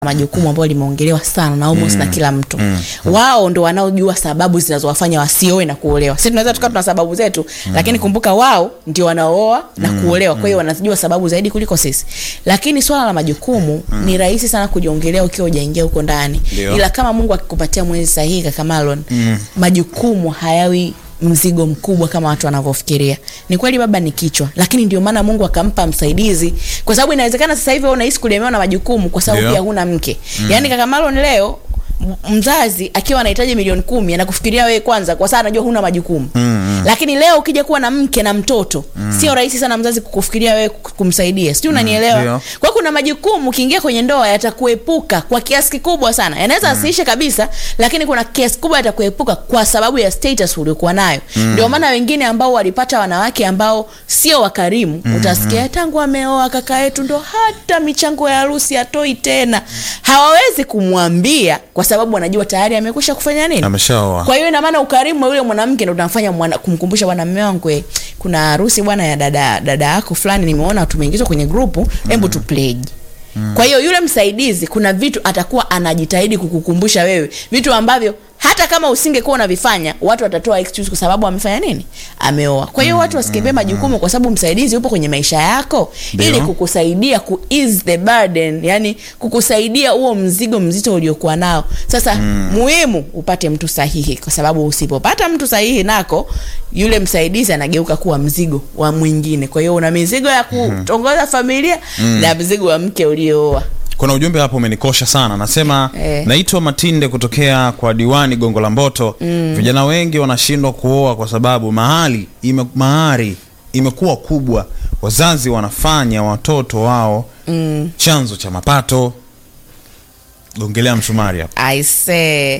majukumu ambayo limeongelewa sana na almost na kila mtu wao ndo wanaojua sababu zinazowafanya wasioe na kuolewa sisi tunaweza tukawa tuna sababu zetu lakini kumbuka wao ndio wanaooa na kuolewa kwa hiyo wanazijua sababu zaidi kuliko sisi lakini swala la majukumu ni rahisi sana kujiongelea ukiwa ujaingia huko ndani Ndio. ila kama mungu akikupatia mwezi sahihi kaka Marlon majukumu hayawi mzigo mkubwa kama watu wanavyofikiria ni kweli baba ni kichwa lakini ndio maana mungu akampa msaidizi kwa sababu inawezekana sasa hivi wewe unahisi kulemewa na majukumu kwa sababu Ndio. pia huna mke yaani kaka Marlon leo m- mzazi akiwa anahitaji milioni kumi anakufikiria wewe kwanza kwa sababu anajua huna majukumu mm, lakini leo ukija kuwa na mke na mtoto sio rahisi sana mzazi kukufikiria wewe ku- kumsaidia sijui unanielewa ndio. kwa hiyo kuna majukumu ukiingia kwenye ndoa yatakuepuka kwa kiasi kikubwa sana yanaweza asiishe kabisa lakini kuna kiasi kubwa yatakuepuka kwa sababu ya status uliokuwa nayo ndio maana wengine ambao walipata wanawake ambao sio wakarimu utasikia tangu ameoa kaka yetu ndo hata michango ya harusi atoi tena hawawezi kumwambia kwa sababu wanajua tayari amekwisha kufanya nini ameshaoa kwa hiyo ina maana ukarimu wa yule mwanamke ndo unamfanya mwana, kumkumbusha bwana mme wangu eh, kuna harusi bwana ya dada dada yako fulani nimeona tumeingizwa kwenye grupu hebu tu pledge kwa hiyo yule msaidizi kuna vitu atakuwa anajitahidi kukukumbusha wewe vitu ambavyo hata kama usingekuwa unavifanya watu watatoa excuse kwa sababu amefanya nini ameoa kwa hiyo watu wasikimbie majukumu kwa sababu msaidizi yupo kwenye maisha yako Ndio. ili kukusaidia ku ease the burden yani kukusaidia huo mzigo mzito uliokuwa nao sasa muhimu upate mtu sahihi kwa sababu usipopata mtu sahihi nako yule msaidizi anageuka kuwa mzigo wa mwingine kwa hiyo una mizigo ya kutongoza familia na mzigo wa mke uliooa kuna ujumbe hapo umenikosha sana nasema Eh. naitwa matinde kutokea kwa diwani gongo la mboto vijana wengi wanashindwa kuoa kwa sababu mahali ime, mahari imekuwa kubwa wazazi wanafanya watoto wao mm. chanzo cha mapato gongelea msumari hapo I say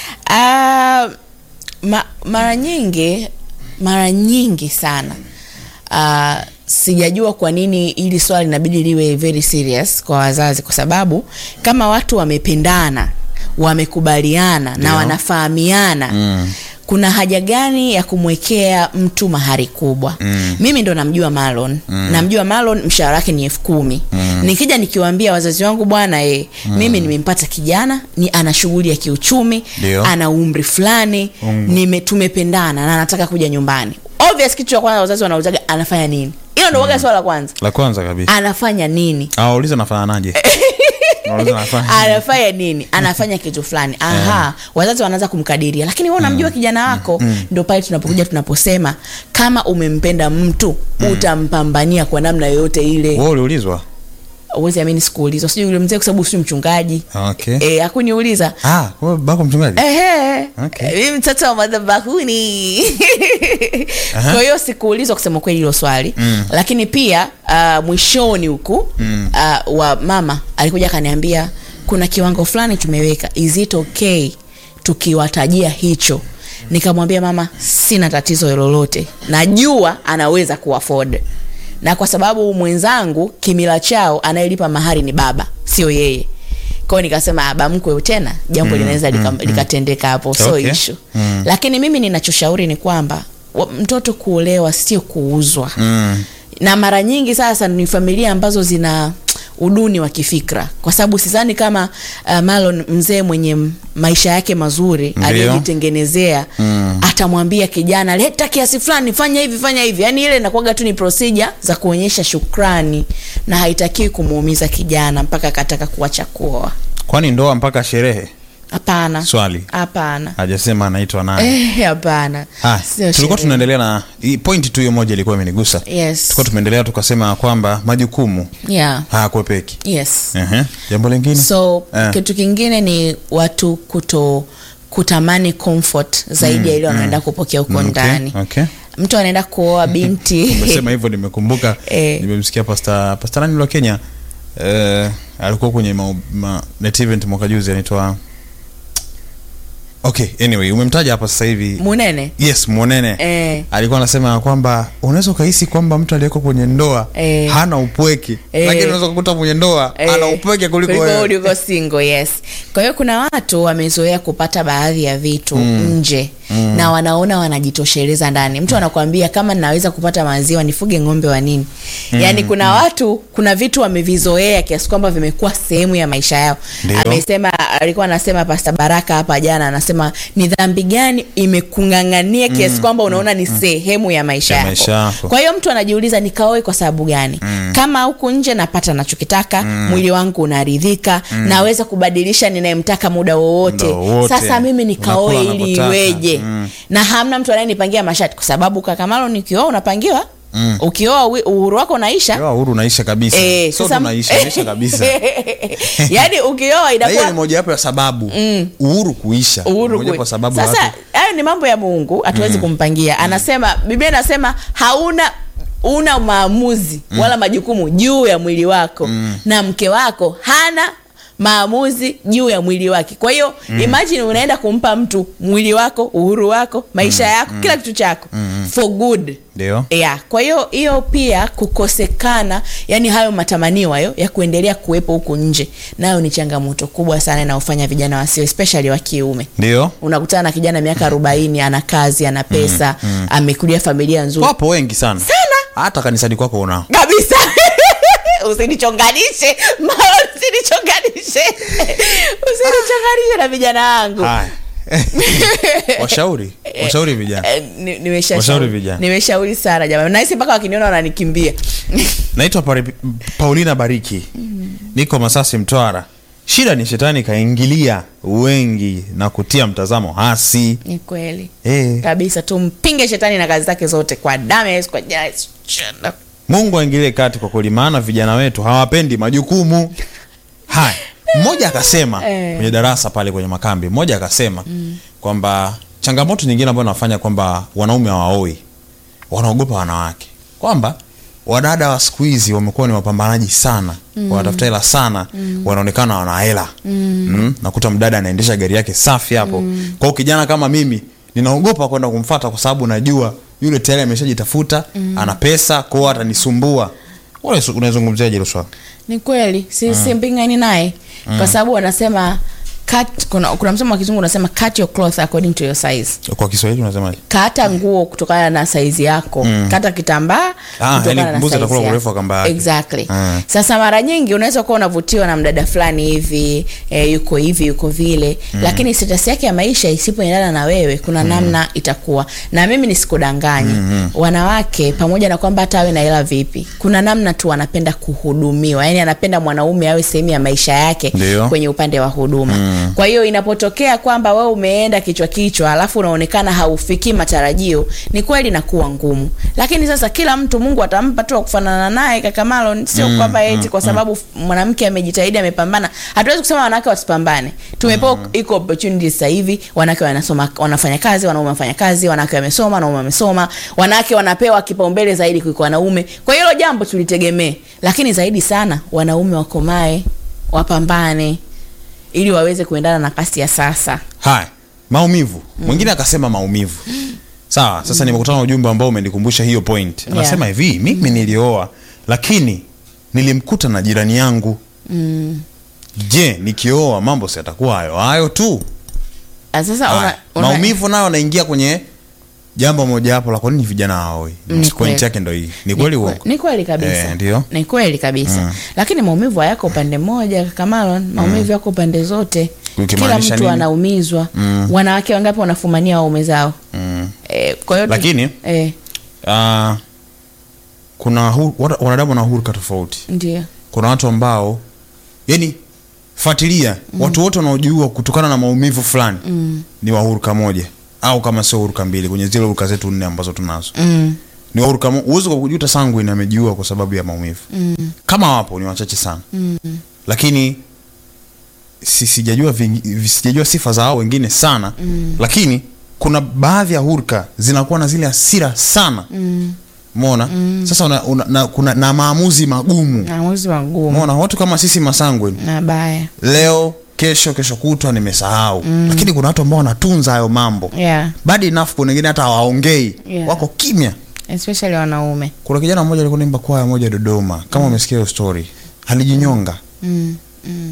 uh, ma, mara nyingi mara nyingi sana uh, sijajua kwa nini hili swali inabidi liwe very serious kwa wazazi kwa sababu kama watu wamependana wamekubaliana na Ndio. wanafahamiana mm kuna haja gani ya kumwekea mtu mahari kubwa mm. mimi ndo namjua malon mm. namjua malon mshahara wake ni elfu kumi mm. nikija nikiwaambia wazazi wangu bwana e, mm. mimi nimempata kijana ni ana shughuli ya kiuchumi Ndio. ana umri fulani Mm. nime tumependana na anataka kuja nyumbani obvious kitu cha kwanza wazazi wanauzaga anafanya nini hilo ndo waga swala la kwanza la kwanza kabisa anafanya nini awauliza nafananaje Nawauliza nafanya anafanya nini anafanya kitu fulani aha wazazi wanaanza kumkadiria lakini wewe unamjua kijana wako ndo pale tunapokuja tunaposema kama umempenda mtu utampambania kwa namna yoyote ile wewe uliulizwa uwezi amini sikuulizwa sijui yule mzee kwa sababu si mchungaji okay e, hakuniuliza ah wewe bako mchungaji Ehe. Okay. Eh, mimi mtoto wa madhabahuni kwa hiyo sikuulizwa kusema kweli hilo swali mm. lakini pia uh, mwishoni huku mm. uh, wa mama alikuja akaniambia kuna kiwango fulani tumeweka is it okay tukiwatajia hicho nikamwambia mama sina tatizo lolote najua anaweza kuafford na kwa sababu mwenzangu kimila chao anayelipa mahari ni baba sio yeye kwao nikasema "Ah, bamkwe tena jambo linaweza lika- likatendeka hapo so Okay. issue lakini mimi ninachoshauri ni kwamba wa- mtoto kuolewa sio kuuzwa mm. na mara nyingi sasa ni familia ambazo zina uduni wa kifikra kwa sababu sidhani kama uh, malon mzee mwenye m- maisha yake mazuri Ndio. aliyejitengenezea Mm. atamwambia kijana leta kiasi fulani fanya hivi fanya hivi yaani ile inakuwaga tu ni procedure za kuonyesha shukrani na haitakiwi kumuumiza kijana mpaka akataka kuacha kuoa kwani ndoa mpaka sherehe hapana swali hapana hajasema anaitwa nani Eh, hapana Ah, Sio tulikuwa sherehe. tunaendelea na hii point tu hiyo moja ilikuwa imenigusa yes tulikuwa tumeendelea tukasema kwamba majukumu yeah hayakwepeki yes Ehe. jambo lingine so Eh. kitu kingine ni watu kuto kutamani comfort zaidi ya ile wanaenda kupokea huko Mm, ndani okay, okay. mtu anaenda kuoa binti umesema hivyo nimekumbuka Eh. nimemsikia pasta pasta nani wa kenya eh, alikuwa kwenye ma, ma, net event mwaka juzi anaitwa okay anyway umemtaja hapa sasa hivi munene yes mwonene eh, alikuwa anasema ya kwamba unaweza ukahisi kwamba mtu aliyeko kwenye ndoa Eh. hana upweke Eh. lakini unaweza kukuta mwenye ndoa eh, ana upweke kuliko kuliko wewe uliko single yes kwa hiyo kuna watu wamezoea kupata baadhi ya vitu nje na wanaona wanajitosheleza ndani mtu anakuambia kama ninaweza kupata maziwa nifuge ng'ombe wa nini yaani kuna watu kuna vitu wamevizoea kiasi kwamba vimekuwa sehemu ya maisha yao Ndio. amesema alikuwa anasema pasta baraka hapa jana anasema ni dhambi gani imekung'ang'ania kiasi kwamba unaona ni sehemu ya maisha Ya yako, maisha yako. kwa hiyo mtu anajiuliza nikaoe kwa sababu gani kama huku nje napata nachokitaka mwili wangu unaridhika naweza kubadilisha ninayemtaka muda wowote Muda wowote. sasa mimi nikaoe Unakula ili unapotaka. iweje Mm. na hamna mtu anayenipangia masharti kwa sababu kakamalo nikioa unapangiwa ukioa wi- uhuru wako unaisha Leo uhuru unaisha kabisa Eh, sio sasa- tu unaisha unaisha kabisa yaani ukioa na hiyo inakuwa ni mojawapo ya sababu uhuru kuisha uhuru Moja kwe- kwa sababu sasa watu hayo ni mambo ya mungu hatuwezi kumpangia anasema biblia inasema hauna una maamuzi wala majukumu juu ya mwili wako na mke wako hana maamuzi juu ya mwili wake kwa hiyo imagine unaenda kumpa mtu mwili wako uhuru wako maisha yako kila kitu chako for good ndio yeah. kwa hiyo hiyo pia kukosekana yani hayo matamanio hayo ya kuendelea kuwepo huku nje nayo ni changamoto kubwa sana inayofanya vijana wasio especially wa kiume ndio unakutana na kijana miaka arobaini ana kazi ana pesa amekulia familia nzuri wapo wengi sana Sana. hata kanisani kwako unao kabisa usinichonganishe mara usinichonganishe usinichonganishe na vijana wangu haya washauri washauri vijana Eh, ni- nimesha- Washauri vijana. nimeshauri sana jamani nahisi mpaka wakiniona wananikimbia naitwa Pari- paulina bariki niko masasi mtwara shida ni shetani kaingilia wengi na kutia mtazamo hasi ni kweli eh. kabisa tumpinge shetani na kazi zake zote kwa damu ya yesu kwa jina la yesu Shanda. mungu aingilie kati kwa kweli maana vijana wetu hawapendi majukumu haya mmoja akasema Eh. kwenye darasa pale kwenye makambi mmoja akasema kwamba changamoto nyingine ambayo nafanya kwamba wanaume hawaoi wanaogopa wanawake kwamba wadada wa siku hizi wamekuwa ni wapambanaji sana mm. wanatafuta hela sana mm. wanaonekana wana hela mm. mm. nakuta mdada anaendesha gari yake safi hapo mm. kwao kijana kama mimi ninaogopa kwenda kumfata kwa sababu najua yule tayari ameshajitafuta mm. ana pesa kwao atanisumbua Wewe su- unaizungumziaje hilo swala ni kweli si, simpingani naye kwa sababu wanasema cut, kuna, kuna msemo wa kizungu unasema cut your cloth according to your size kwa kiswahili unasemaje kata nguo kutokana na saizi yako mm. kata kitambaa Ah, kutokana yani na mbuzi size atakula yako. urefu wa kamba yake. exactly Mm. sasa mara nyingi unaweza kuwa unavutiwa na mdada fulani hivi e, yuko hivi yuko vile mm. lakini status yake ya maisha isipoendana na wewe kuna mm. namna itakuwa na mimi nisikudanganye mm. wanawake pamoja na kwamba hata awe na hela vipi kuna namna tu anapenda kuhudumiwa yani anapenda mwanaume awe sehemu ya maisha yake Ndio. kwenye upande wa huduma mm. kwa hiyo inapotokea kwamba wewe umeenda kichwa kichwa alafu unaonekana haufikii matarajio ni kweli nakuwa ngumu lakini sasa kila mtu mungu atampa tu wa kufanana naye kakamalo sio mm, kwamba eti kwa sababu mwanamke amejitahidi amepambana hatuwezi kusema wanawake wasipambane tumepewa mm. iko opportunity sasa hivi wanawake wanasoma wanafanya kazi wanaume wanafanya kazi wanawake wamesoma wanaume wamesoma wanawake wanapewa kipaumbele zaidi kuliko wanaume kwa hiyo hilo jambo tulitegemee lakini zaidi sana wanaume wakomae wapambane ili waweze kuendana na kasi ya sasa haya maumivu mwingine akasema maumivu sawa sasa nimekutana na ujumbe ambao umenikumbusha hiyo point anasema hivi mimi nilioa lakini nilimkuta na jirani yangu mm. je nikioa mambo si yatakuwa hayo hayo tu Ah, sasa Haya, una, una, maumivu nayo naingia kwenye jambo mojawapo la kwa nini vijana hawaoi Ni kweli. point yake ndo hii ni kweli ni, uongo kwe- ni kweli kabisa Eh, ndio. ni kweli kabisa Mm. lakini maumivu hayako upande mmoja kakamalo maumivu yako pande zote kila Ukimaanisha mtu nini? anaumizwa wanawake wangapi wanafumania waume zao mm. eh, kwa hiyo tu- Lakini- eh, Ah, kuna hu, wana- wanadamu wana huruka tofauti ndio kuna watu ambao yani fuatilia mm. watu wote wanaojua kutokana na maumivu fulani mm. ni wahuruka moja au kama sio huruka mbili kwenye zile huruka zetu nne ambazo tunazo mm. ni wahuruka mo- uwezo kwa kujuta sanguine amejiua kwa sababu ya maumivu mm. kama wapo ni wachache sana mm. lakini si, sijajua, vingi- sijajua sifa za hao wengine sana mm. lakini kuna baadhi ya hurka zinakuwa na zile hasira sana mm. mona mm. sasa una, una, na, kuna na maamuzi magumu maamuzi magumu mona watu kama sisi masangwe na baya leo kesho kesho kutwa nimesahau mm. lakini kuna watu ambao wanatunza hayo mambo yeah bad enough kuna wengine hata hawaongei Yeah. wako kimya especially wanaume kuna kijana mmoja alikuwa naimba kwaya moja dodoma kama umesikia hiyo story alijinyonga mm. Mm.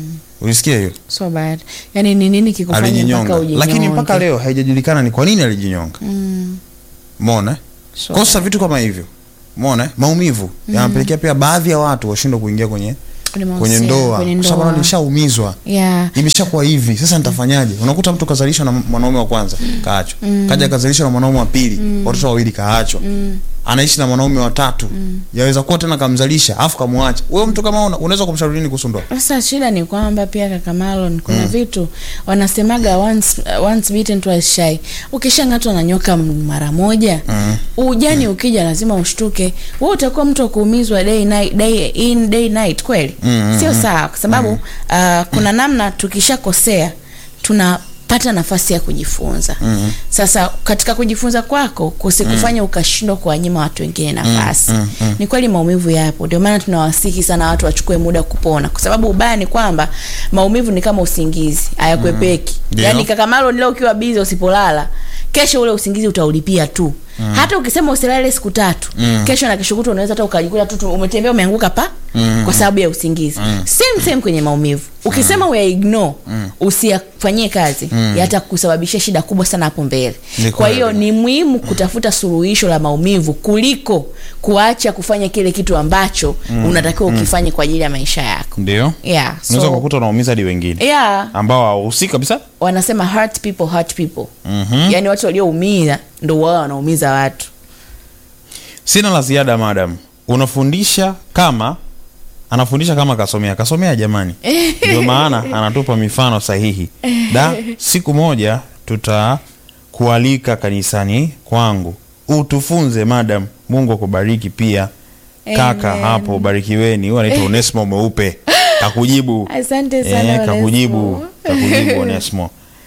ulisikia hiyo so bad yani ni nini kikufanya mpaka alijinyonga ujinyonge lakini mpaka leo haijajulikana ni kwa nini alijinyonga mm. mona so kosa vitu kama hivyo mona maumivu yanapelekea pia baadhi ya watu washindwe kuingia kwenye kwenye kwenye mahusiano, ndoa kwenye kwa sababu ndoa. nishaumizwa yeah imeshakuwa hivi sasa nitafanyaje unakuta mtu kazalishwa na mwanaume wa kwanza kaachwa kaja kazalishwa na mwanaume wa pili watoto wawili kaachwa anaishi na mwanaume wa tatu yaweza kuwa tena kamzalisha afu kamwacha wewe mtu kama una, unaweza kumshauri nini kuhusu ndoa sasa shida ni kwamba pia kaka Marlon kuna vitu wanasemaga once, uh, once bitten twice shy ukishang'atwa na nyoka m- mara moja Mm. ujani ukija lazima ushtuke wewe utakuwa mtu wa kuumizwa day night day in day night kweli Mm, sio sawa kwa sababu uh, kuna namna tukishakosea tunapata nafasi ya kujifunza Mm. sasa katika kujifunza kwako kusikufanya ukashindwa kuwanyima watu wengine nafasi mm, mm. ni kweli maumivu yapo ndio maana tunawasihi sana watu wachukue muda kupona kwa sababu ubaya ni kwamba maumivu ni kama usingizi hayakwepeki Ndio. yaani kaka Marlon leo ukiwa bizi usipolala kesho ule usingizi utaulipia tu mm. hata ukisema usilale siku tatu Mm. kesho na kesho kutwa unaweza hata ukajikuta tu tu umetembea umeanguka pa Mm. kwa sababu ya usingizi same same kwenye maumivu ukisema uya ignore usiyafanyie kazi yatakusababishia shida kubwa sana hapo mbele Ni kwa hiyo kweli. ni muhimu kutafuta suluhisho la maumivu kuliko kuacha kufanya kile kitu ambacho unatakiwa ukifanye kwa ajili ya maisha yako ndio yeah, unaweza so, kukuta unaumiza hadi wengine yeah, ambao hawahusiki kabisa wanasema hurt people hurt people Mhm. yaani watu walioumia ndo wao wanaumiza watu sina la ziada madam unafundisha kama anafundisha kama kasomea kasomea jamani ndio maana anatupa mifano sahihi da siku moja tutakualika kanisani kwangu utufunze madam mungu akubariki pia kaka Amen. hapo barikiweni huyu anaitwa onesmo mweupe kakujibu asante sana Eh, kakujibu Onesmo. kakujibu onesmo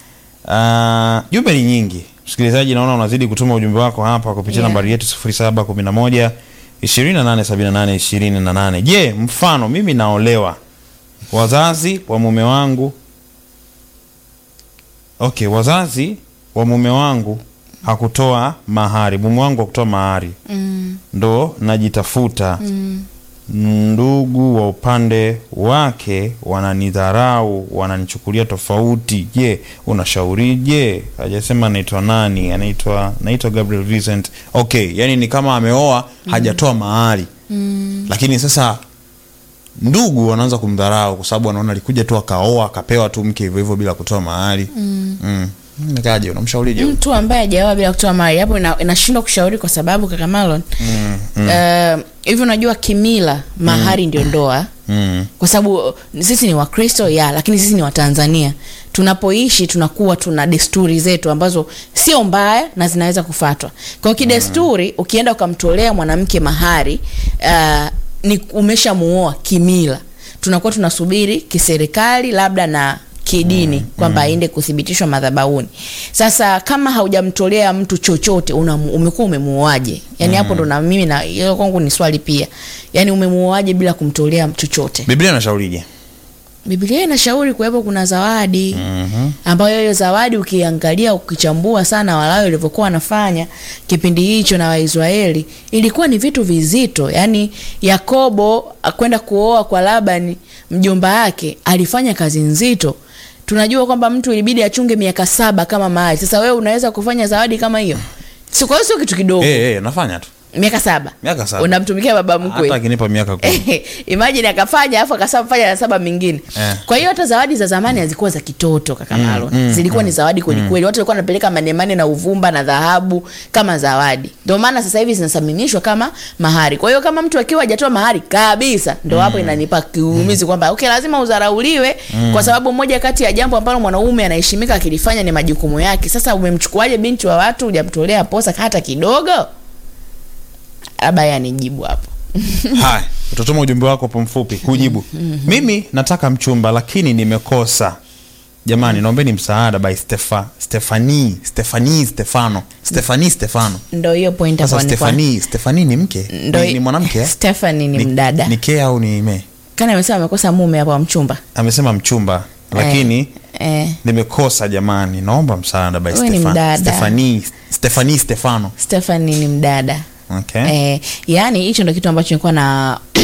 Ah, jumbe ni nyingi msikilizaji naona unazidi kutuma ujumbe wako hapa kupitia Yeah. nambari yetu 0711 2878 28 je mfano mimi naolewa wazazi wa mume wangu okay wazazi wa mume wangu hakutoa mahari mume wangu hakutoa mahari Mm, ndo najitafuta mm. ndugu wa upande wake wananidharau wananichukulia tofauti je unashaurije hajasema anaitwa nani anaitwa naitwa gabriel vincent okay yani ni kama ameoa hajatoa mahari Mm. lakini sasa ndugu wanaanza kumdharau kwa sababu wanaona alikuja tu akaoa akapewa tu mke hivyo hivyo bila kutoa mahari mm. mm. nikaje unamshaurije huyu? mtu ambaye hajaoa bila kutoa mahari hapo ina- inashindwa kushauri kwa sababu kaka Marlon mm. mm. eh, hivi unajua kimila mahari ndio ndoa mm. kwa sababu uh, sisi ni wakristo ya lakini sisi ni watanzania tunapoishi tunakuwa tuna desturi zetu ambazo sio mbaya na zinaweza kufatwa kwa hiyo kidesturi ukienda ukamtolea mwanamke mahari uh, ni umeshamuoa kimila tunakuwa tunasubiri kiserikali labda na kidini kwamba aende kuthibitishwa madhabahuni sasa kama haujamtolea mtu chochote una, umekuwa umemuoaje yani hapo ndo na mimi na hilo kwangu ni swali pia yani umemuoaje bila kumtolea chochote biblia inashaurije biblia inashauri kuwepo kuna zawadi Mhm. ambayo hiyo zawadi ukiangalia ukichambua sana walawi walivyokuwa wanafanya kipindi hicho na waisraeli ilikuwa ni vitu vizito yaani yakobo kwenda kuoa kwa labani mjomba wake alifanya kazi nzito tunajua kwamba mtu ilibidi achunge miaka saba kama mahali sasa wewe unaweza kufanya zawadi kama hiyo Si- kwa hiyo sio kitu kidogo Eh, eh, nafanya tu miaka saba miaka saba unamtumikia baba mkwe hata akinipa miaka kumi imagine akafanya alafu akasema fanya na saba mingine Eh. kwa hiyo hata zawadi za zamani hazikuwa za kitoto kaka Marlon mm, zilikuwa ni zawadi kwelikweli watu walikuwa wanapeleka manemane na uvumba na dhahabu kama zawadi ndio maana sasa hivi zinasaminishwa kama mahari kwa hiyo kama mtu akiwa hajatoa mahari kabisa ndo hapo inanipa kiumizi kwamba okay lazima udharauliwe kwa sababu moja kati ya jambo ambalo mwanaume anaheshimika akilifanya ni majukumu yake sasa umemchukuaje binti wa watu hujamtolea posa hata kidogo labda yeye anijibu hapo haya utatuma ujumbe wako po mfupi kujibu mimi nataka mchumba lakini nimekosa jamani naombeni msaada by Stefa, stefani stefani stefano stefani stefano ndo hiyo point sasa hapo nilikuwa- stefani stefani ni mke ndo ni, ni mwanamke eh? Stephanie ni, Ni- mdada ni ke au ni me kana amesema amekosa mume hapo wa mchumba amesema mchumba lakini eh, nimekosa jamani naomba msaada by Wewe ni Stefa- mdada. stefani stefani stefano Stephanie ni mdada okay. eh, yaani hicho ndo kitu ambacho nilikuwa na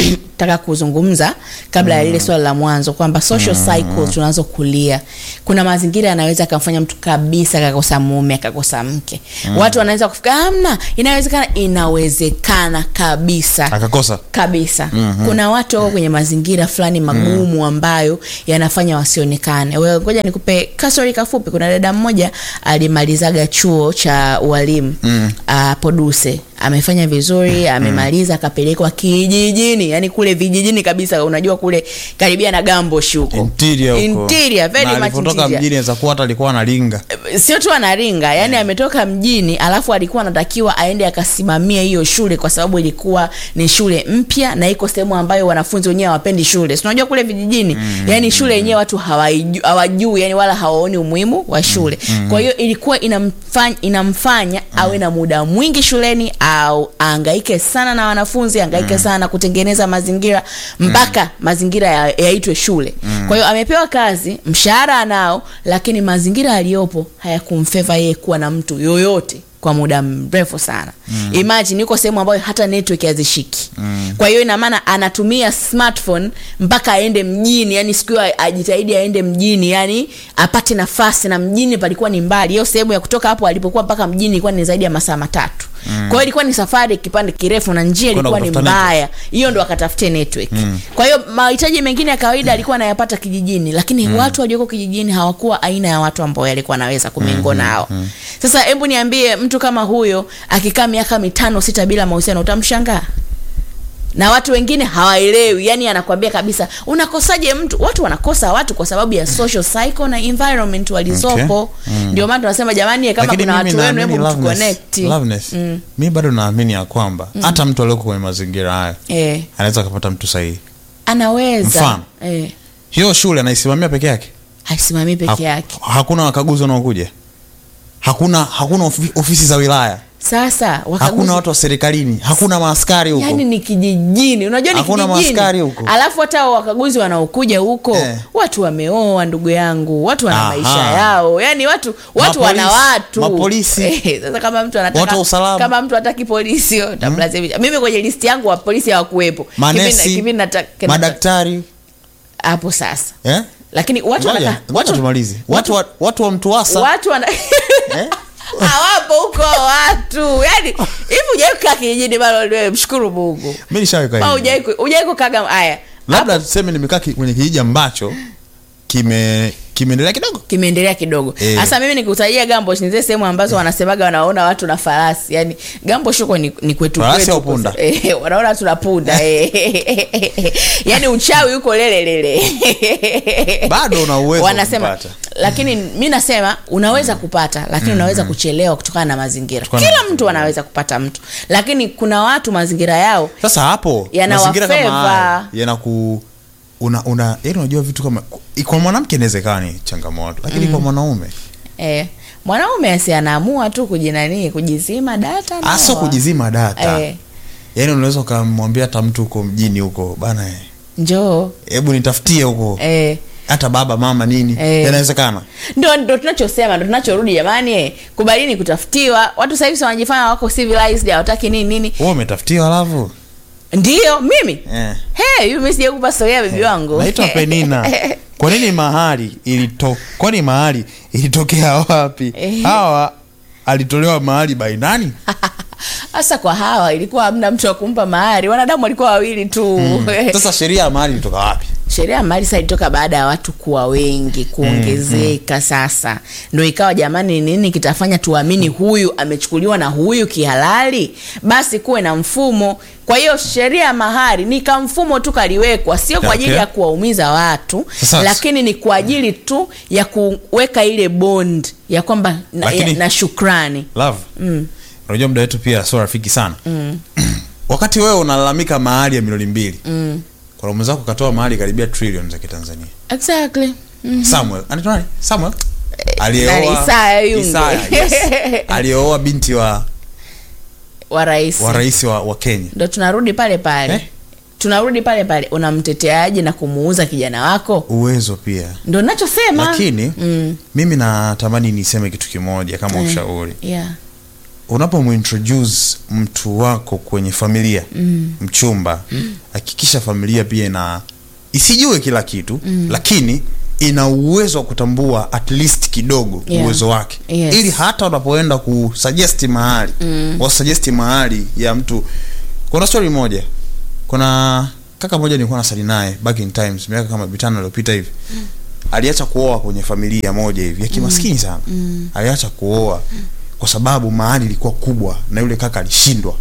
nataka kuzungumza kabla ya lile swala la mwanzo kwamba social cycle tunazokulia kuna mazingira yanaweza akamfanya mtu kabisa akakosa mume akakosa mke watu wanaweza kufika amna inawezekana inawezekana kabisa akakosa kabisa mm-hmm. kuna watu wako kwenye mazingira fulani magumu mm. ambayo yanafanya wasionekane Wewe ngoja nikupe kastori kafupi kuna dada mmoja alimalizaga chuo cha ualimu mm. uh, poduse amefanya vizuri amemaliza akapelekwa kijijini yani kule vijijini kabisa unajua kule karibia na gambosh huko interior huko. Interior, very Na much alipotoka interior. mjini aweza kuwa hata alikuwa analinga sio tu anaringa yani ametoka mjini alafu alikuwa anatakiwa aende akasimamia hiyo shule kwa sababu ilikuwa ni shule mpya na iko sehemu ambayo wanafunzi wenyewe hawapendi shule si unajua kule vijijini mm, yani shule yenyewe watu hawaiju- hawajui yani wala hawaoni umuhimu wa shule mm, kwa hiyo ilikuwa inamfanya, inamfanya awe na muda mwingi shuleni au aangaike sana na wanafunzi aangaike sana na kutengeneza mazingira mpaka mazingira ya- yaitwe shule kwa hiyo amepewa kazi mshahara anao lakini mazingira aliyopo hayakumfeva yeye kuwa na mtu yoyote kwa muda mrefu sana mm. imagine yuko sehemu ambayo hata network hazishiki mm. kwa hiyo ina maana anatumia smartphone mpaka aende mjini yani siku hiyo ajitahidi aende mjini yani apate nafasi na mjini palikuwa ni mbali hiyo sehemu ya kutoka hapo alipokuwa mpaka mjini ilikuwa ni zaidi ya masaa matatu mm. kwa hiyo ilikuwa ni safari kipande kirefu na njia Kwenda ilikuwa ni kutafuta mbaya hiyo ndo akatafutie network mm. kwa hiyo mahitaji mengine ya kawaida alikuwa anayapata kijijini lakini mm. watu walioko kijijini hawakuwa aina ya watu ambao alikuwa anaweza kumingo nao sasa hebu niambie mtu kama huyo akikaa miaka mitano sita bila mahusiano utamshangaa na watu wengine hawaelewi yani anakwambia kabisa unakosaje mtu watu wanakosa watu kwa sababu ya social cycle na environment walizopo Okay. ndio maana tunasema jamani kama Lakini kuna mimi watu wenu naamini hebu Loveness- mtuconnect Loveness, mi bado naamini ya kwamba hata mtu alioko kwenye mazingira hayo eh, anaweza akapata mtu sahihi anaweza Mfano. eh, hiyo shule anaisimamia peke yake haisimamii peke Haku- yake hakuna wakaguzi wanaokuja hakuna hakuna ofi, ofisi za wilaya sasa wakaguzi hakuna watu wa serikalini hakuna maaskari huko yani ni kijijini unajua ni Hakuna kijijini maaskari huko. alafu hata wakaguzi wanaokuja huko Eh. watu wameoa ndugu yangu watu wana Aha. maisha yao yani watu watu Mapolisi. wana watu Mapolisi. Eh, sasa kama mtu anataka Watu wa usalama. kama mtu hataki polisi yo, tamlazimisha mimi kwenye listi yangu wa polisi hawakuwepo manesi Kipindi- kipindi nataka- madaktari hapo sasa eh? lakini watu Ngoja, wanaka- ngoja watu- tumalize watu, wa, watu wa mtuasa watu wana eh? hawapo huko watu yani hivi ujawai kukaa kijijini bado wewe mshukuru mungu mi nishaweka Ma hivi. hujawai ku- hujawai kukaga haya labda tuseme nimekaa ki- kwenye kijiji ambacho kime kimeendelea kidogo kimeendelea kidogo Eh. sasa mimi nikutajia gambosh ni zile sehemu ambazo wanasemaga wanaona watu na farasi yani gambosh huko ni, ni kwetu Farasi kwetu au huko. punda? eh, wanaona watu na punda eh. yani uchawi huko lelelele Bado una uwezo wa wanasema kupata. lakini mi nasema unaweza kupata lakini unaweza kuchelewa kutokana na mazingira Kutokana na kila mazingira. mtu anaweza kupata mtu lakini kuna watu mazingira yao sasa hapo Yanawafeva. mazingira kama haya yanaku una una yani unajua vitu kama kwa mwanamke inaweza ikawa ni changamoto lakini kwa mwanaume eh, mwanaume asi anaamua tu kujinanii kujizima data na hasa wa- kujizima data eh, yani unaweza ukamwambia hata mtu huko mjini huko bana eh, njoo hebu nitafutie huko eh, hata baba mama nini Eh. yanawezekana ndo ndo tunachosema ndo tunachorudi jamani eh, kubalini kutafutiwa watu sasa hivi si wanajifanya wako civilized hawataki nini nini wewe umetafutiwa alafu ndio mimi eh. hey, hivi mimi sijakupa storia ya bibi wangu naitwa penina kwa nini mahali ilito kwani mahali ilitokea wapi Eh. hawa alitolewa mahali by nani hasa kwa hawa ilikuwa hamna mtu wa kumpa mahari wanadamu walikuwa wawili tu sasa sheria ya mahali ilitoka wapi sheria ya mali sasa ilitoka baada ya watu kuwa wengi kuongezeka sasa ndo ikawa jamani nini kitafanya tuamini huyu amechukuliwa na huyu kihalali basi kuwe na mfumo kwa hiyo sheria ya mahari ni kamfumo tu kaliwekwa sio kwa ajili Okay. ya kuwaumiza watu Sasa- lakini ni kwa ajili tu ya kuweka ile bond ya kwamba na, Lakini- ya, na shukrani love unajua muda wetu pia sio rafiki sana wakati wewe unalalamika mahali ya milioni mbili mm. kwa mwenzako ukatoa mahali karibia trilioni za kitanzania exactly samuel anaitwa nani samuel nani? aliyeoa Isaya Yunge. Isaya, yes. aliyeoa binti wa wa rais wa rais wa, wa kenya ndo tunarudi pale pale Eh? tunarudi pale pale unamteteaje na kumuuza kijana wako uwezo pia ndo nachosema lakini mm. mimi natamani niseme kitu kimoja kama ushauri yeah. unapomuintroduce mtu wako kwenye familia mm. mchumba hakikisha familia pia ina isijue kila kitu mm. lakini ina uwezo wa kutambua at least kidogo Yeah. uwezo wake Yes. ili hata unapoenda kusuggest mahali mm. wasuggest mahali ya mtu kuna story moja kuna kaka moja nilikuwa nasali naye back in times miaka kama mitano iliyopita hivi mm. aliacha kuoa kwenye familia moja hivi ya kimaskini sana mm. aliacha kuoa kwa sababu mahali ilikuwa kubwa na yule kaka alishindwa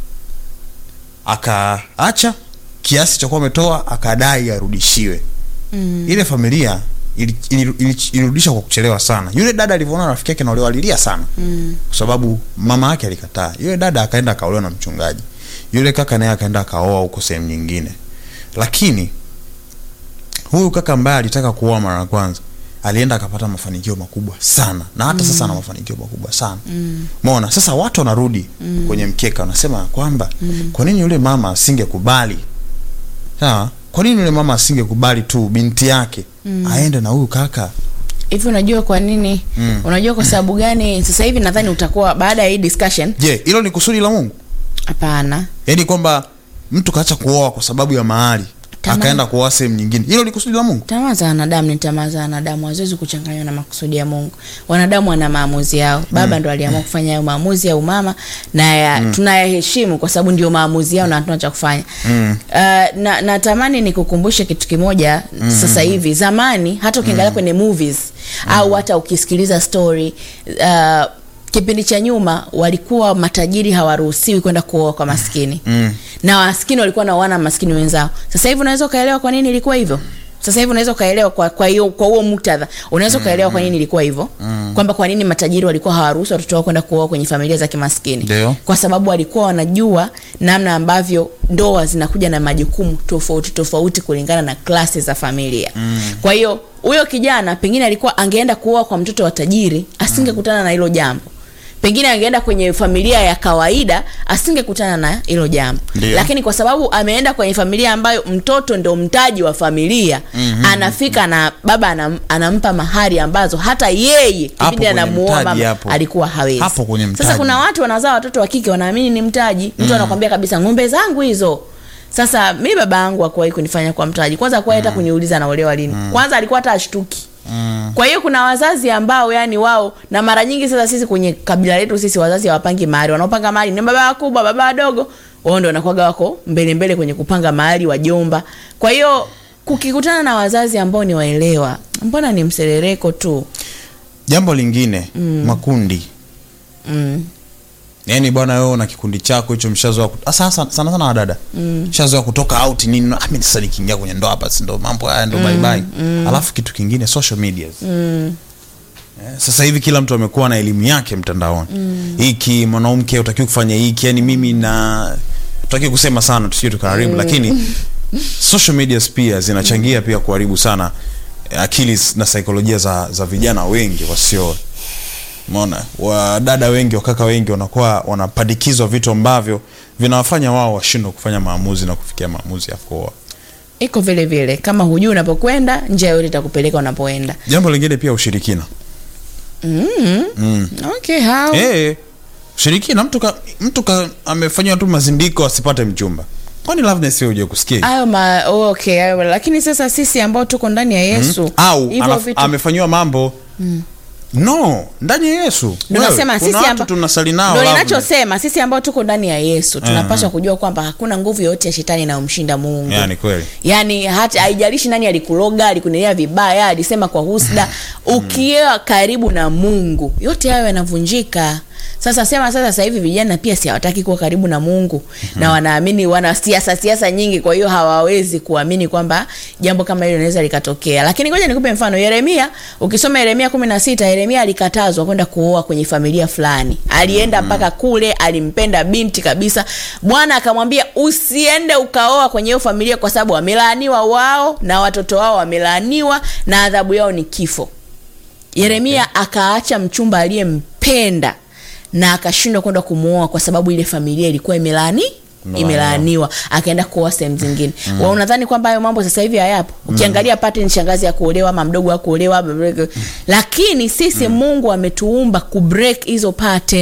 akaacha kiasi cha kuwa ametoa akadai arudishiwe Mm. ile familia ili- ili- ili- ilirudisha kwa kuchelewa sana yule dada alivyoona rafiki yake naolewa alilia sana Mm. kwa sababu mama yake alikataa yule dada akaenda akaolewa na mchungaji yule kaka naye akaenda akaoa huko sehemu nyingine lakini huyu kaka ambaye alitaka kuoa mara ya kwanza alienda akapata mafanikio makubwa sana na hata sasa ana mafanikio makubwa sana Mm. mona sasa watu wanarudi kwenye mkeka wanasema kwamba kwa nini yule mama asingekubali sawa kwa nini yule mama asingekubali tu binti yake aende na huyu kaka hivi unajua kwa nini Mm. unajua kwa sababu gani sasa hivi nadhani utakuwa baada ya hii discussion je hilo ni kusudi la mungu hapana yaani kwamba mtu kaacha kuoa kwa sababu ya mahali Tamaa. akaenda kuoa sehemu nyingine hilo ni kusudi la mungu tamaa za wanadamu ni tamaa za wanadamu haziwezi kuchanganywa na makusudi ya mungu wanadamu wana maamuzi yao baba ndo aliamua kufanya hayo maamuzi au mama na ya, tunayaheshimu kwa sababu ndio maamuzi yao na hatuna cha kufanya Mm. uh, na natamani nikukumbushe kitu kimoja sasa hivi zamani hata ukiangalia kwenye movies au hata ukisikiliza story uh, kipindi cha nyuma walikuwa matajiri hawaruhusiwi kwenda kuoa kwa maskini Mm. na maskini walikuwa naoana maskini wenzao sasa hivi unaweza ukaelewa kwa nini ilikuwa hivyo sasa hivi unaweza ukaelewa kwa kwa hiyo kwa huo muktadha unaweza ukaelewa kwa nini ilikuwa hivyo kwamba kwa nini matajiri walikuwa hawaruhusu watoto wao kwenda kuoa kwenye familia za kimaskini Ndio. kwa sababu walikuwa wanajua namna ambavyo ndoa zinakuja na majukumu tofauti tofauti kulingana na klasi za familia mm. kwa hiyo huyo kijana pengine alikuwa angeenda kuoa kwa mtoto wa tajiri asingekutana na hilo jambo pengine angeenda kwenye familia ya kawaida asingekutana na hilo jambo Ndio. lakini kwa sababu ameenda kwenye familia ambayo mtoto ndo mtaji wa familia mm-hmm. anafika na baba anam, anampa mahari ambazo hata yeye Hapo kipindi kwenye anamuoa mtaji mama hapo. alikuwa hawezi Hapo kwenye sasa mtaji. kuna watu wanazaa watoto wa kike wanaamini ni mtaji mtu anakwambia kabisa ng'ombe zangu hizo sasa mi baba yangu akuwahi kunifanya kwa mtaji kwanza akuwahi hata kuniuliza naolewa lini kwanza alikuwa hata ashtuki Mm. kwa hiyo kuna wazazi ambao yani wao na mara nyingi sasa sisi kwenye kabila letu sisi wazazi hawapangi mahari wanaopanga mahari ni baba wakubwa baba wadogo wao ndio wanakuwaga wako mbele mbele kwenye kupanga mahari wajomba kwa hiyo kukikutana na wazazi ambao ni waelewa mbona ni mserereko tu jambo lingine mm. makundi mm. yaani bwana wewe una kikundi chako hicho mshazoa kut- asa- sana sana sana wadada mm. mshazoa kutoka out nini ah, mimi sasa nikiingia kwenye ndoa hapa si ndo mambo haya ndo bye bye alafu kitu kingine social medias Mm. Eh, sasa hivi kila mtu amekuwa na elimu yake mtandaoni hiki mwanamke utakiwa kufanya hiki yani mimi na tutaki kusema sana tusije tukaharibu lakini social medias pia zinachangia pia kuharibu sana eh, akili na saikolojia za, za vijana wengi wasio mona wadada wengi wakaka wengi wanakuwa wanapandikizwa vitu ambavyo vinawafanya wao washindwe kufanya maamuzi na kufikia maamuzi ya kuoa iko vile vile kama hujui unapokwenda njia yote itakupeleka unapoenda jambo lingine pia ushirikina mm. mm. okay how Eh, ushirikina mtu ka, mtu ka, amefanyiwa tu mazindiko asipate mchumba kwani Loveness wewe uje kusikia hivi? hayo ma okay hayo lakini sasa sisi ambao tuko ndani ya yesu au hivyo anaf- vitu amefanyiwa mambo no ndani ya yesu Ndio Wewe, nasema kuna sisi watu amba- tunasali nao ndio Loveness. ninachosema sisi ambao tuko ndani ya yesu tunapaswa kujua kwamba hakuna nguvu yoyote ya shetani inayomshinda mungu yani kweli yaani hata haijalishi nani alikuloga alikunenea vibaya alisema kwa husda ukiwa karibu na mungu yote hayo yanavunjika sasa sema sasa sasa hivi vijana pia si hawataki kuwa karibu na mungu na wanaamini wana siasa siasa nyingi kwa hiyo hawawezi kuamini kwamba jambo kama hilo linaweza likatokea lakini ngoja nikupe mfano yeremia ukisoma yeremia kumi na sita yeremia alikatazwa kwenda kuoa kwenye familia fulani alienda mpaka kule alimpenda binti kabisa bwana akamwambia usiende ukaoa kwenye hiyo familia kwa sababu wamelaaniwa wao na watoto wao wamelaaniwa na adhabu yao ni kifo yeremia akaacha mchumba aliyempenda na akashindwa kwenda kumwoa kwa sababu ile familia ilikuwa imelaani Imelaaniwa. imelaaniwa akaenda kuoa sehemu zingine mm. wa unadhani kwamba hayo mambo sasa hivi hayapo ukiangalia pattern shangazi ya kuolewa ama mdogo wa kuolewa mm. lakini sisi mm. mungu ametuumba kubreak hizo pattern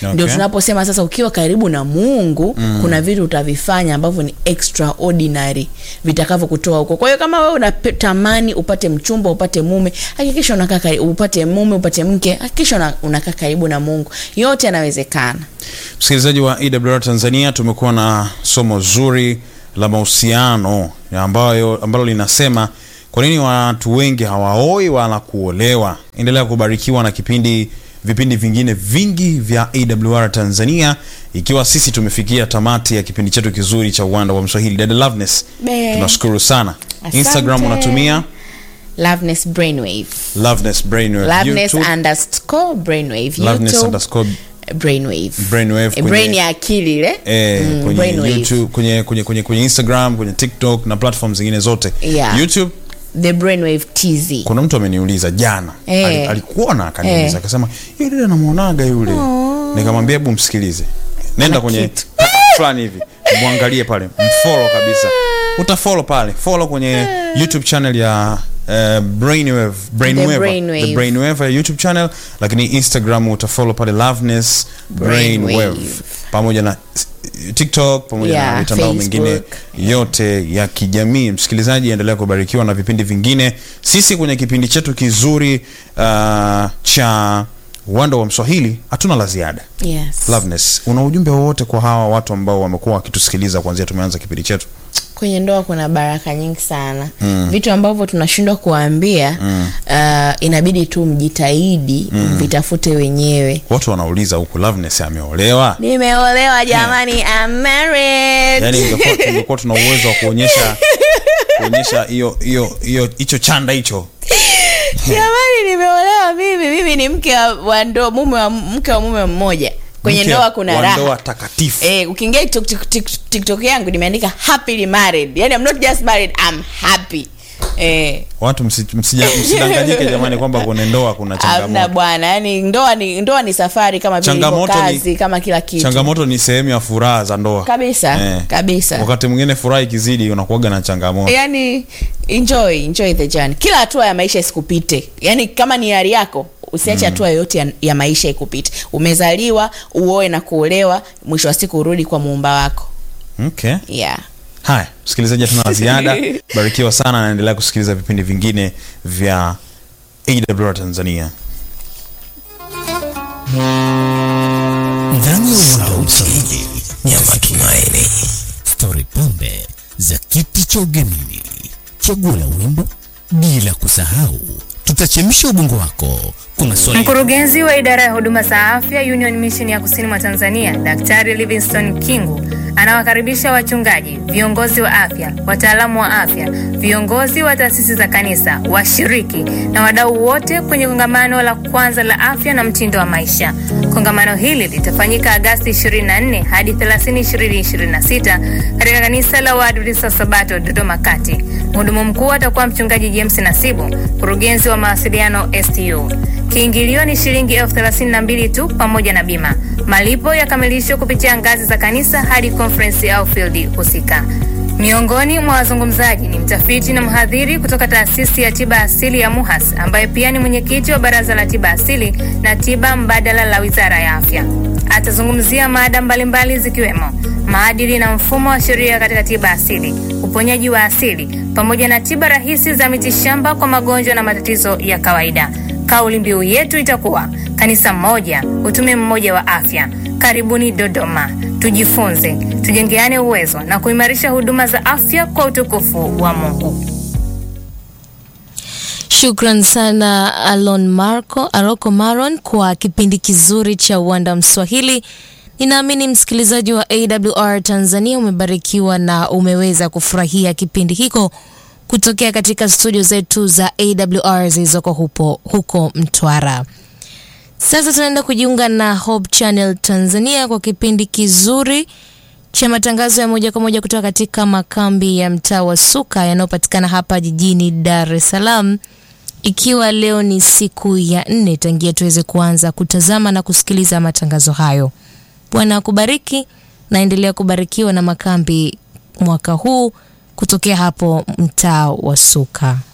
Okay. ndio tunaposema sasa ukiwa karibu na mungu mm. kuna vitu utavifanya ambavyo ni extraordinary vitakavyokutoa huko kwa hiyo kama wewe unatamani upate mchumba upate mume hakikisha unakaa kari- upate mume upate mke hakikisha una- unakaa karibu na mungu yote yanawezekana msikilizaji wa ewr tanzania tumekuwa na somo zuri la mahusiano ya ambayo ambalo linasema kwa nini watu wengi hawaoi wala kuolewa endelea kubarikiwa na kipindi vipindi vingine vingi vya awr tanzania ikiwa sisi tumefikia tamati ya kipindi chetu kizuri cha uwanda wa mswahili dada loveness Be. tunashukuru sana Asante. instagram unatumia loveness brainwave loveness brainwave loveness YouTube, underscore brainwave loveness YouTube, underscore brainwave brainwave Eh, kwenye- brain ya akili ile eh, Mm, kwenye brainwave. youtube kwenye, kwenye, kwenye, kwenye instagram kwenye tiktok na platform zingine zote Yeah. youtube the brainwave tz kuna mtu ameniuliza jana Eh. Ali- alikuona akaniuliza Eh. akasema yule dada namwonaga yule nikamwambia hebu msikilize nenda Ana kwenye kitu. fulani hivi mwangalie pale mfollow kabisa utafolo pale follow kwenye youtube channel ya Uh, brainwave brainwave Brainwave. the brainwave ya youtube channel lakini instagram utafollow pale loveness brainwave Brainwave. pamoja na eh, tiktok pamoja na Yeah, mitandao mingine Facebook. yote ya kijamii msikilizaji endelea kubarikiwa na vipindi vingine sisi kwenye kipindi chetu kizuri uh, cha uwanda wa mswahili hatuna la ziada yes. loveness una ujumbe wowote kwa hawa watu ambao wamekuwa wakitusikiliza kuanzia tumeanza kipindi chetu kwenye ndoa kuna baraka nyingi sana mm. vitu ambavyo tunashindwa kuwaambia mm. uh, inabidi tu mjitahidi mm. vitafute wenyewe watu wanauliza huku loveness ameolewa nimeolewa jamani I'm married. yani ingekuwa- tungekuwa tuna uwezo wa kuonyesha kuonyesha hiyo hiyo hiyo hicho chanda hicho jamani nimeolewa mimi mimi ni mke wa, wa ndoa mume wa mke wa mume mmoja kwenye Mke ndoa kuna wa raha ndoa takatifu Eh, ukiingia TikTok, TikTok, TikTok, TikTok yangu nimeandika happily married yani I'm not just married I'm happy eh, watu msi- msija- msidanganyike jamani kwamba kwenye ndoa kuna amna changamoto bwana yani ndoa ni ndoa ni safari kama vile ilivyo Changamoto ni- kazi kama kila kitu changamoto ni sehemu ya furaha za ndoa kabisa Eh. kabisa wakati mwingine furaha ikizidi unakuaga na changamoto yani enjoy enjoy the journey kila hatua ya maisha isikupite yani kama ni hali yako usiache hatua yoyote ya, ya maisha ikupite umezaliwa uoe na kuolewa mwisho wa siku urudi kwa muumba wako okay. yeah haya msikilizaji hatuna la ziada barikiwa sana naendelea kusikiliza vipindi vingine vya awr tanzania ndani ya uwanda wa mswahili ya matumaini stori pombe za kiti cha ugenini chaguo la wimbo bila kusahau tutachemsha ubongo wako kwa maswali Mkurugenzi wa idara ya huduma za afya Union Mission ya kusini mwa Tanzania, Daktari Livingstone Kingu anawakaribisha wachungaji, viongozi wa afya, wataalamu wa afya, viongozi wa taasisi za kanisa, washiriki na wadau wote kwenye kongamano la kwanza la afya na mtindo wa maisha. Kongamano hili litafanyika Agasti 24 hadi 30, 2026 katika kanisa la Waadventista wa Sabato Dodoma Kati. Mhudumu mkuu atakuwa mchungaji James Nasibu, mkurugenzi wa mawasiliano STU. Kiingilio ni shilingi elfu thelathini na mbili tu pamoja na bima. Malipo yakamilishwa kupitia ngazi za kanisa hadi conference au field husika. Miongoni mwa wazungumzaji ni mtafiti na mhadhiri kutoka taasisi ya tiba asili ya MUHAS ambaye pia ni mwenyekiti wa baraza la tiba asili na tiba mbadala la wizara ya afya. Atazungumzia mada mbalimbali zikiwemo maadili na mfumo wa sheria katika tiba asili, uponyaji wa asili pamoja na tiba rahisi za mitishamba kwa magonjwa na matatizo ya kawaida. Kauli mbiu yetu itakuwa kanisa moja, utume mmoja wa afya. Karibuni Dodoma, tujifunze, tujengeane uwezo na kuimarisha huduma za afya kwa utukufu wa Mungu. Shukran sana Alon Marco, Aroko Maron kwa kipindi kizuri cha Uwanda Mswahili. Ninaamini msikilizaji wa AWR Tanzania umebarikiwa na umeweza kufurahia kipindi hiko kutokea katika studio zetu za AWR zilizoko hupo huko Mtwara. Sasa tunaenda kujiunga na Hope Channel Tanzania kwa kipindi kizuri cha matangazo ya moja kwa moja kutoka katika makambi ya mtaa wa Suka yanayopatikana hapa jijini Dar es Salaam, ikiwa leo ni siku ya nne tangia tuweze kuanza kutazama na kusikiliza matangazo hayo. Bwana akubariki, naendelea kubarikiwa na makambi mwaka huu kutokea hapo mtaa wa Suka.